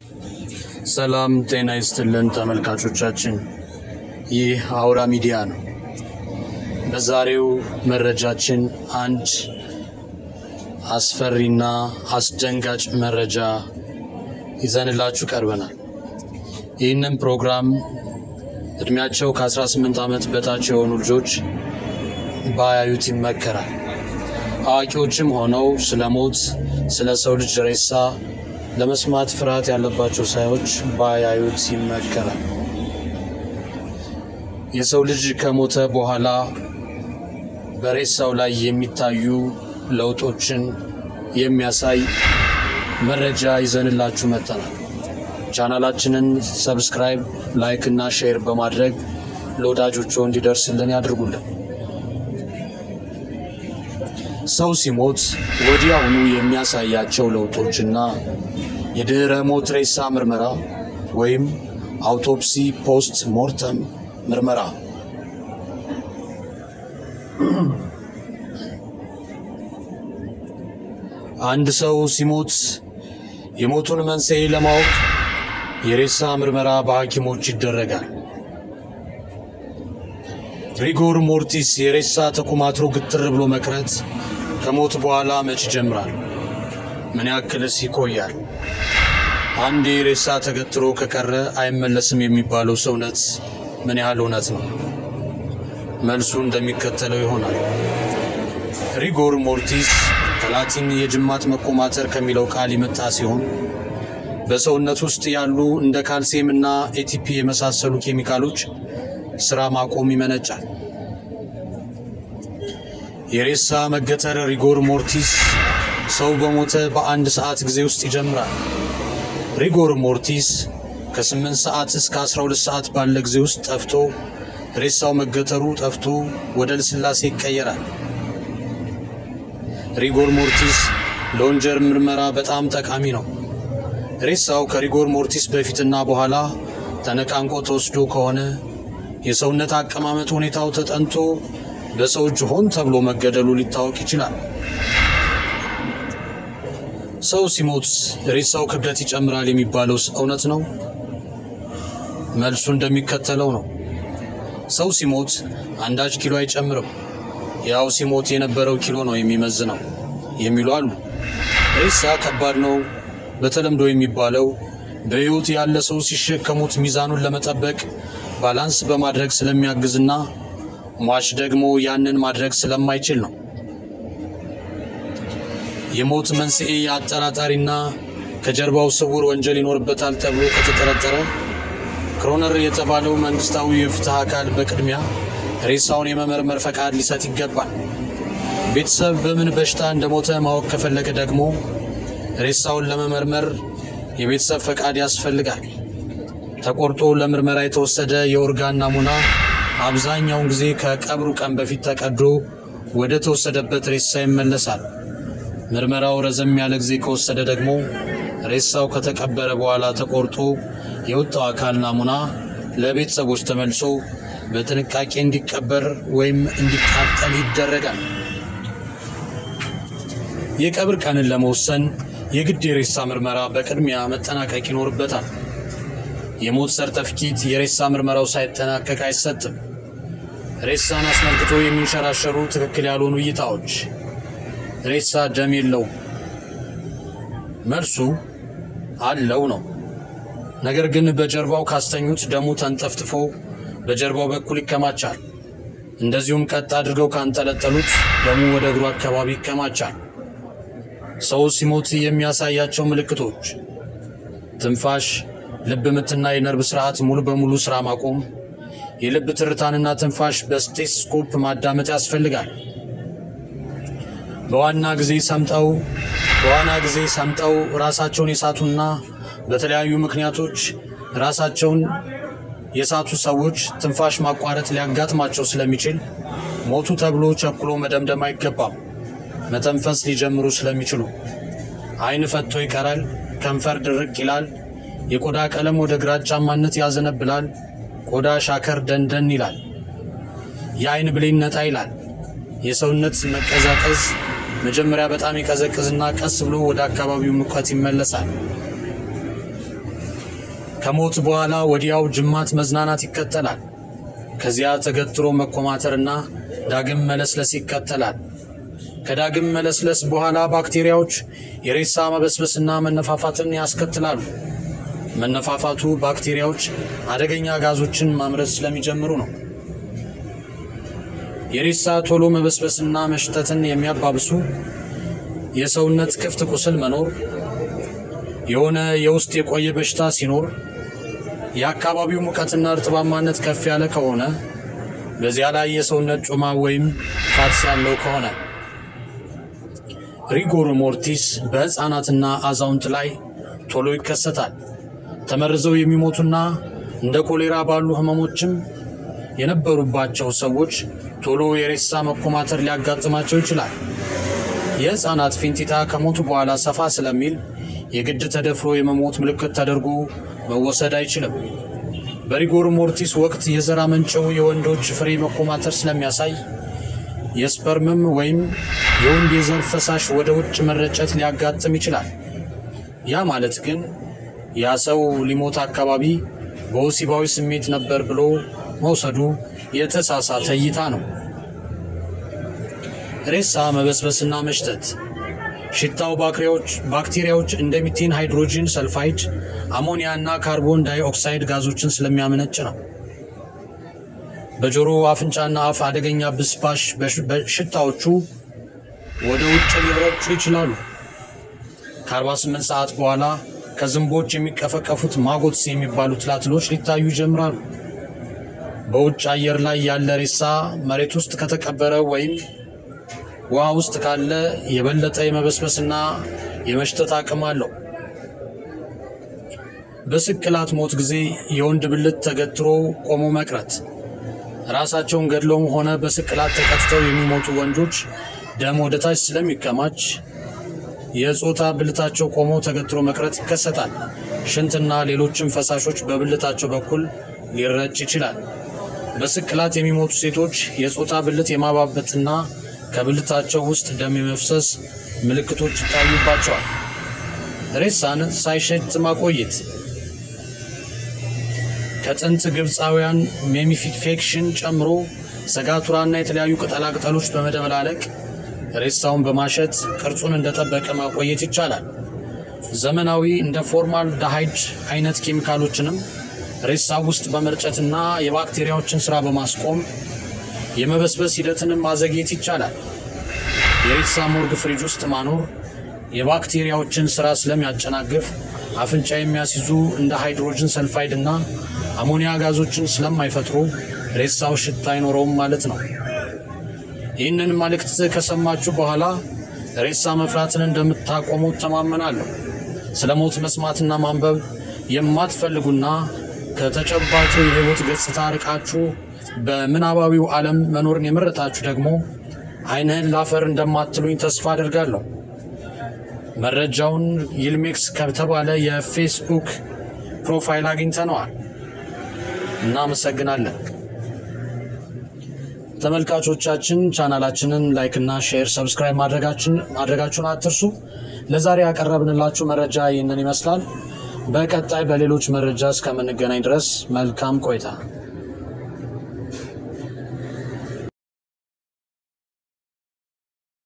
ሰላም ጤና ይስጥልን ተመልካቾቻችን፣ ይህ አውራ ሚዲያ ነው። በዛሬው መረጃችን አንድ አስፈሪና አስደንጋጭ መረጃ ይዘንላችሁ ቀርበናል። ይህንን ፕሮግራም እድሜያቸው ከ18 ዓመት በታች የሆኑ ልጆች ባያዩት ይመከራል። አዋቂዎችም ሆነው ስለ ሞት፣ ስለ ሰው ልጅ ሬሳ ለመስማት ፍርሃት ያለባቸው ሰዎች ባያዩት ይመከራል። የሰው ልጅ ከሞተ በኋላ በሬሳው ላይ የሚታዩ ለውጦችን የሚያሳይ መረጃ ይዘንላችሁ መጥተናል። ቻናላችንን ሰብስክራይብ፣ ላይክ እና ሼር በማድረግ ለወዳጆቹ እንዲደርስልን ያድርጉልን። ሰው ሲሞት ወዲያውኑ የሚያሳያቸው ለውጦችና የድህረ ሞት ሬሳ ምርመራ ወይም አውቶፕሲ ፖስት ሞርተም ምርመራ አንድ ሰው ሲሞት የሞቱን መንስኤ ለማወቅ የሬሳ ምርመራ በሐኪሞች ይደረጋል። ሪጎር ሞርቲስ የሬሳ ተኮማትሮ ግትር ብሎ መቅረት ከሞት በኋላ መች ይጀምራል? ምን ያክልስ ይቆያል? አንዴ ሬሳ ተገትሮ ከቀረ አይመለስም የሚባለው ሰውነት ምን ያህል እውነት ነው? መልሱ እንደሚከተለው ይሆናል። ሪጎር ሞርቲስ ከላቲን የጅማት መኮማተር ከሚለው ቃል የመጣ ሲሆን በሰውነት ውስጥ ያሉ እንደ ካልሲየም እና ኤቲፒ የመሳሰሉ ኬሚካሎች ስራ ማቆም ይመነጫል። የሬሳ መገተር ሪጎር ሞርቲስ ሰው በሞተ በአንድ ሰዓት ጊዜ ውስጥ ይጀምራል። ሪጎር ሞርቲስ ከ8 ሰዓት እስከ 12 ሰዓት ባለ ጊዜ ውስጥ ጠፍቶ ሬሳው መገተሩ ጠፍቶ ወደ ልስላሴ ይቀየራል። ሪጎር ሞርቲስ ለወንጀል ምርመራ በጣም ጠቃሚ ነው። ሬሳው ከሪጎር ሞርቲስ በፊትና በኋላ ተነቃንቆ ተወስዶ ከሆነ የሰውነት አቀማመጥ ሁኔታው ተጠንቶ በሰው እጅ ሆን ተብሎ መገደሉ ሊታወቅ ይችላል። ሰው ሲሞት ሬሳው ክብደት ይጨምራል የሚባለው እውነት ነው? መልሱ እንደሚከተለው ነው። ሰው ሲሞት አንዳች ኪሎ አይጨምርም፣ ያው ሲሞት የነበረው ኪሎ ነው የሚመዝነው የሚሉ አሉ። ሬሳ ከባድ ነው በተለምዶ የሚባለው በሕይወት ያለ ሰው ሲሸከሙት ሚዛኑን ለመጠበቅ ባላንስ በማድረግ ስለሚያግዝና ሟች ደግሞ ያንን ማድረግ ስለማይችል ነው። የሞት መንስኤ አጠራጣሪና ከጀርባው ስውር ወንጀል ይኖርበታል ተብሎ ከተጠረጠረ ክሮነር የተባለው መንግስታዊ የፍትህ አካል በቅድሚያ ሬሳውን የመመርመር ፈቃድ ሊሰጥ ይገባል። ቤተሰብ በምን በሽታ እንደሞተ ማወቅ ከፈለገ ደግሞ ሬሳውን ለመመርመር የቤተሰብ ፈቃድ ያስፈልጋል። ተቆርጦ ለምርመራ የተወሰደ የኦርጋን ናሙና አብዛኛውን ጊዜ ከቀብሩ ቀን በፊት ተቀዶ ወደ ተወሰደበት ሬሳ ይመለሳል። ምርመራው ረዘም ያለ ጊዜ ከወሰደ ደግሞ ሬሳው ከተቀበረ በኋላ ተቆርጦ የወጣው አካል ናሙና ለቤተሰቦች ተመልሶ በጥንቃቄ እንዲቀበር ወይም እንዲቃጠል ይደረጋል። የቀብር ቀንን ለመወሰን የግድ የሬሳ ምርመራ በቅድሚያ መጠናቀቅ ይኖርበታል። የሞት ሰርተፍኬት የሬሳ ምርመራው ሳይጠናቀቅ አይሰጥም። ሬሳን አስመልክቶ የሚንሸራሸሩ ትክክል ያልሆኑ እይታዎች። ሬሳ ደም የለውም። መልሱ አለው ነው። ነገር ግን በጀርባው ካስተኙት ደሙ ተንጠፍጥፎ በጀርባው በኩል ይከማቻል። እንደዚሁም ቀጥ አድርገው ካንጠለጠሉት ደሙ ወደ እግሩ አካባቢ ይከማቻል። ሰው ሲሞት የሚያሳያቸው ምልክቶች ትንፋሽ፣ ልብ ምትና የነርቭ ስርዓት ሙሉ በሙሉ ሥራ ማቆም፣ የልብ ትርታንና ትንፋሽ በስቴቶስኮፕ ማዳመጥ ያስፈልጋል። በዋና ጊዜ ሰምጠው በዋና ጊዜ ሰምጠው ራሳቸውን የሳቱና በተለያዩ ምክንያቶች ራሳቸውን የሳቱ ሰዎች ትንፋሽ ማቋረጥ ሊያጋጥማቸው ስለሚችል ሞቱ ተብሎ ቸኩሎ መደምደም አይገባም። መተንፈስ ሊጀምሩ ስለሚችሉ ዓይን ፈቶ ይቀራል፣ ከንፈር ድርቅ ይላል፣ የቆዳ ቀለም ወደ ግራጫማነት ያዘነብላል፣ ቆዳ ሻከር ደንደን ይላል፣ የዓይን ብሌን ነጣ ይላል፣ የሰውነት መቀዛቀዝ መጀመሪያ በጣም ይቀዘቅዝና ቀስ ብሎ ወደ አካባቢው ሙቀት ይመለሳል። ከሞት በኋላ ወዲያው ጅማት መዝናናት ይከተላል። ከዚያ ተገትሮ መኮማተርና ዳግም መለስለስ ይከተላል። ከዳግም መለስለስ በኋላ ባክቴሪያዎች የሬሳ መበስበስና መነፋፋትን ያስከትላሉ። መነፋፋቱ ባክቴሪያዎች አደገኛ ጋዞችን ማምረት ስለሚጀምሩ ነው። የሬሳ ቶሎ መበስበስና መሽተትን የሚያባብሱ የሰውነት ክፍት ቁስል መኖር፣ የሆነ የውስጥ የቆየ በሽታ ሲኖር፣ የአካባቢው ሙቀትና እርጥባማነት ከፍ ያለ ከሆነ፣ በዚያ ላይ የሰውነት ጮማ ወይም ፋትስ ያለው ከሆነ ሪጎር ሞርቲስ በሕፃናትና አዛውንት ላይ ቶሎ ይከሰታል። ተመርዘው የሚሞቱና እንደ ኮሌራ ባሉ ህመሞችም የነበሩባቸው ሰዎች ቶሎ የሬሳ መኮማተር ሊያጋጥማቸው ይችላል። የሕፃናት ፊንጢጣ ከሞቱ በኋላ ሰፋ ስለሚል የግድ ተደፍሮ የመሞት ምልክት ተደርጎ መወሰድ አይችልም። በሪጎር ሞርቲስ ወቅት የዘር አመንጭው የወንዶች ፍሬ መኮማተር ስለሚያሳይ የስፐርምም ወይም የወንድ የዘር ፈሳሽ ወደ ውጭ መረጨት ሊያጋጥም ይችላል። ያ ማለት ግን ያ ሰው ሊሞት አካባቢ በወሲባዊ ስሜት ነበር ብሎ መውሰዱ የተሳሳተ እይታ ነው። ሬሳ መበስበስና መሽተት ሽታው ባክቴሪያዎች እንደ ሚቴን ሃይድሮጂን ሰልፋይድ፣ አሞኒያ እና ካርቦን ዳይኦክሳይድ ጋዞችን ስለሚያመነጭ ነው። በጆሮ አፍንጫና አፍ አደገኛ ብስባሽ ሽታዎቹ ወደ ውጭ ሊረጩ ይችላሉ። ከ48 ሰዓት በኋላ ከዝንቦች የሚቀፈቀፉት ማጎትስ የሚባሉ ትላትሎች ሊታዩ ይጀምራሉ። በውጭ አየር ላይ ያለ ሬሳ መሬት ውስጥ ከተቀበረ ወይም ውሃ ውስጥ ካለ የበለጠ የመበስበስና የመሽተት አቅም አለው። በስቅላት ሞት ጊዜ የወንድ ብልት ተገትሮ ቆሞ መቅረት ራሳቸውን ገድለውም ሆነ በስቅላት ተቀጥተው የሚሞቱ ወንዶች ደም ወደ ታች ስለሚከማች የጾታ ብልታቸው ቆሞ ተገትሮ መቅረት ይከሰታል። ሽንትና ሌሎችም ፈሳሾች በብልታቸው በኩል ሊረጭ ይችላል። በስቅላት የሚሞቱ ሴቶች የጾታ ብልት የማባበጥና ከብልታቸው ውስጥ ደም የመፍሰስ ምልክቶች ይታዩባቸዋል። ሬሳን ሳይሸት ማቆየት ከጥንት ግብፃውያን ሜሚፊኬሽን ጨምሮ ሰጋቱራና የተለያዩ ቅጠላቅጠሎች በመደበላለቅ ሬሳውን በማሸት ቅርጹን እንደጠበቀ ማቆየት ይቻላል። ዘመናዊ እንደ ፎርማል ዳሃይድ አይነት ኬሚካሎችንም ሬሳ ውስጥ በመርጨትና የባክቴሪያዎችን ሥራ በማስቆም የመበስበስ ሂደትንም ማዘግየት ይቻላል። የሬሳ ሞርግ ፍሪጅ ውስጥ ማኖር የባክቴሪያዎችን ሥራ ስለሚያጨናግፍ አፍንጫ የሚያስይዙ እንደ ሃይድሮጅን ሰልፋይድ እና አሞኒያ ጋዞችን ስለማይፈጥሩ ሬሳው ሽታ አይኖረውም ማለት ነው። ይህንን መልእክት ከሰማችሁ በኋላ ሬሳ መፍራትን እንደምታቆሙ ተማመናለሁ። ስለ ሞት መስማትና ማንበብ የማትፈልጉና ከተጨባጩ የሕይወት ገጽታ ርቃችሁ በምናባዊው ዓለም መኖርን የመረጣችሁ ደግሞ ዓይንህን ላፈር እንደማትሉኝ ተስፋ አድርጋለሁ። መረጃውን ይልሜክስ ከተባለ የፌስቡክ ፕሮፋይል አግኝተነዋል። እናመሰግናለን። ተመልካቾቻችን ቻናላችንን ላይክና ሼር፣ ሰብስክራይብ ማድረጋችሁን አትርሱ። ለዛሬ ያቀረብንላችሁ መረጃ ይህንን ይመስላል። በቀጣይ በሌሎች መረጃ እስከምንገናኝ ድረስ መልካም ቆይታ